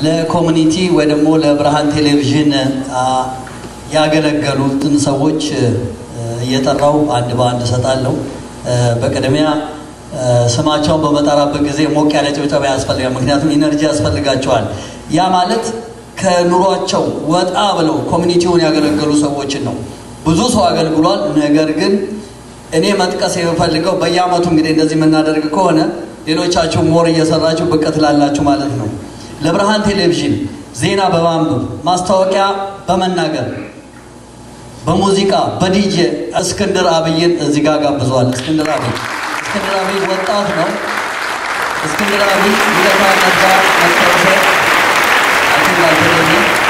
ለኮሚኒቲ ወይ ደግሞ ለብርሃን ቴሌቪዥን ያገለገሉትን ሰዎች እየጠራው አንድ በአንድ እሰጣለሁ። በቅድሚያ ስማቸውን በመጠራበት ጊዜ ሞቅ ያለ ጭብጨባ ያስፈልጋል። ምክንያቱም ኢነርጂ ያስፈልጋቸዋል። ያ ማለት ከኑሯቸው ወጣ ብለው ኮሚኒቲውን ያገለገሉ ሰዎችን ነው። ብዙ ሰው አገልግሏል። ነገር ግን እኔ መጥቀስ የምፈልገው በየአመቱ እንግዲህ እንደዚህ የምናደርግ ከሆነ ሌሎቻችሁ ሞር እየሰራችሁ ብቅ ትላላችሁ ማለት ነው። ለብርሃን ቴሌቪዥን ዜና በማንበብ ማስታወቂያ በመናገር በሙዚቃ በዲጄ እስክንድር አብይን እዚህ ጋር ጋብዘዋል። እስክንድር አብይ እስክንድር አብይ ወጣት ነው። እስክንድር አብይ ይለታ ነባ መታወሰ አቶ